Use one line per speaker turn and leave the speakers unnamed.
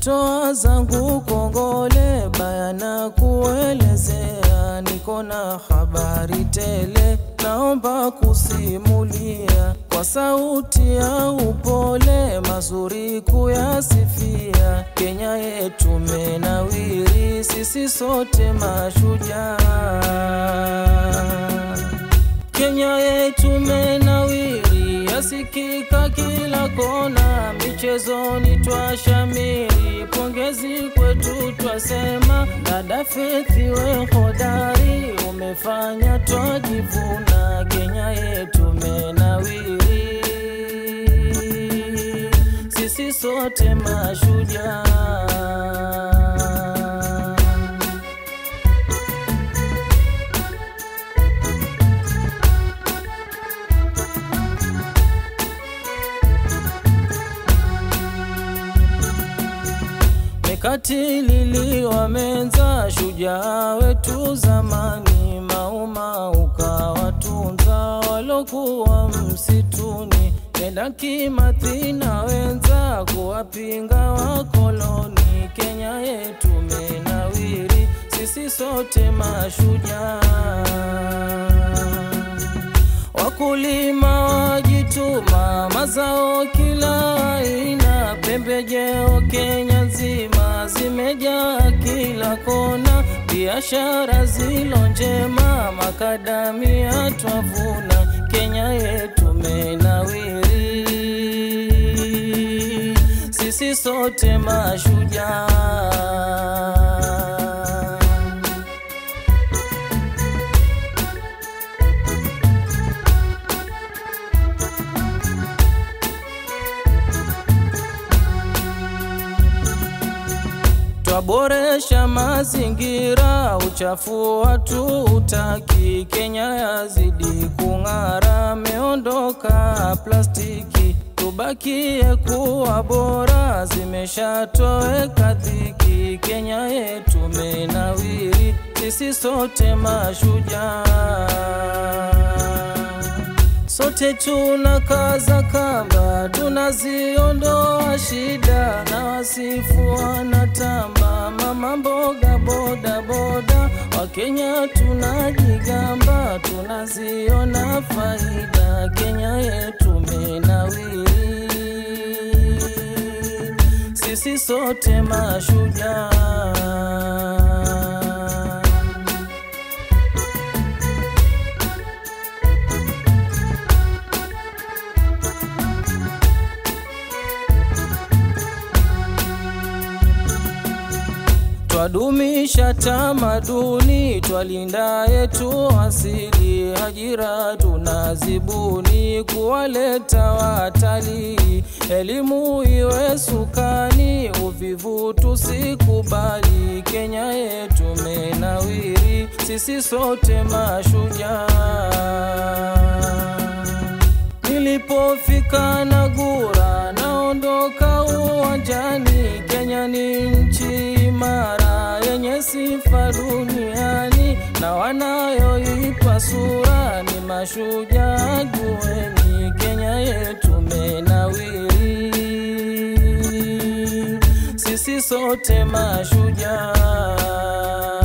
natoa zangu kongole bayana kuelezea, niko na habari tele, naomba kusimulia kwa sauti ya upole, mazuri kuyasifia. Kenya yetu menawiri, sisi sote mashujaa. Kenya yetu menawiri, yasikika kila kona, michezoni twashamiri, pongezi kwetu twasema, dada Faith we hodari, umefanya twajivuna, Kenya yetu menawiri, sisi sote mashujaa. Mekatililiwa menza shujaa wetu zamani, Mauma ukawatunza walokuwa msituni, Nenda Kimathi na wenza kuwapinga wakoloni. Kenya yetu menawiri, sisi sote mashujaa. Wakulima wajituma, mazao kila aina, pembejeo Kenya nzima zimejaa kila kona, biashara zilo njema, makadamia twavuna, Kenya yetu menawiri, sisi sote mashujaa. Twaboresha mazingira, uchafu watu utaki. Kenya yazidi kung'ara, meondoka plastiki. Tubakie kuwa bora, zimeshatoweka dhiki. Kenya yetu menawiri, sisi sote mashujaa. Sote tuna kaza kamba, tunaziondoa shida na wasifu wanatamba. Mama mboga boda boda, Wakenya tunajigamba, tunaziona faida. Kenya yetu menawiri, sisi sote mashujaa. Twadumisha tamaduni, twalinda yetu asili, ajira tunazibuni, kuwaleta watalii, elimu iwe sukani, uvivu tusikubali. Kenya yetu menawiri, sisi sote mashujaa. Nilipofika Nagura, naondoka uwanjani. Kenya ni nchi imara yenye sifa duniani, na wanayoipa sura ni mashujaa. Jueni, Kenya yetu menawiri, sisi sote mashujaa.